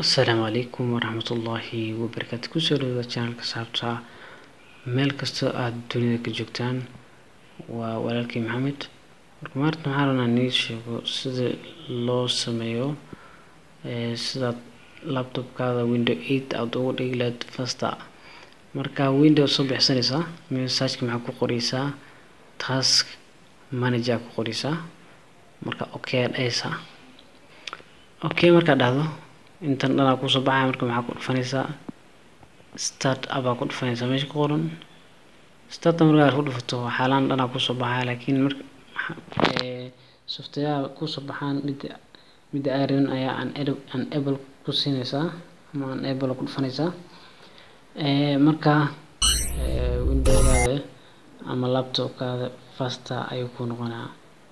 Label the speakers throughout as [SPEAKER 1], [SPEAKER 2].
[SPEAKER 1] asalaamu calaykum waraxmatullaahi wabarakaatu kusoo dhawaada channelka saabta meel kasta aada dunida ka joogtaan waa walaalkii maxamed marka maarta maxaa rabnaa nii sheego sida loo sameeyo sidaad laptopkaada window eight aada ugu dhigi lahayd fasta marka window soo bixsanaysaa messageka maxaa ku qoreysaa task manager ku qoreysaa marka okay aad dhahaysaa okay markaad dhahdo intan dhanaa kusoo baxaya marka maxaa ku dhufanaysaa start up aa ku dhufanaysaa meesha ku qoran start up markaad ku dhufato xaalaan dhanaa kusoo baxaya laakiin marka software kusoo baxaan midda midda aa rabin ayaa unable ku siinaysaa ama unable ku dhufanaysaa marka windowgaada ama laptopkaada faster ayuu ku noqonaa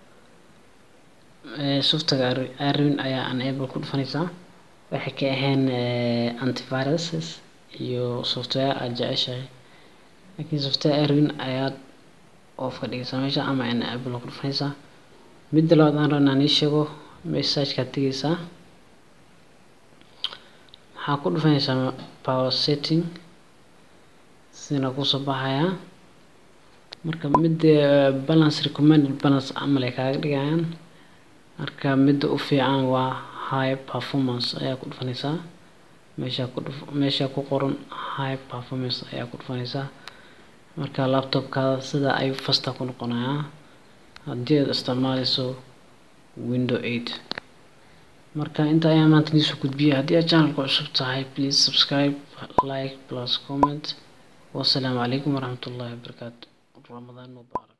[SPEAKER 1] software aa rabin ayaa unable ku dhufanaysaa waxay ka ahayn antiviruses iyo software aad jeceshahay laakiin software aa rabin ayaad off ka dhigaysaa meesha ama enable ku dhufanaysaa midda labaad aan rabnaa nii sheego messagekaad tegaysaa maxaa ku dhufanaysaa power setting sidana kusoo baxayaa marka midda balance recommended balance camal ay kaaga dhigayaan marka midda u fiican waa high performance ayaa ku dhufanaysaa meesha ku dhuf meesha ku qoran high performance ayaa ku dhufanaysaa marka laptopkaada sida ayuu fasta ku noqonayaa haddii aad isticmaaleyso window eight marka inta ayaa maanta niisoo gudbiyay haddii aad channelka cusub tahay please subscribe like plus comment wasalaamu calaykum waraxmatullaahi wabarakaatu ramadaan mubaarak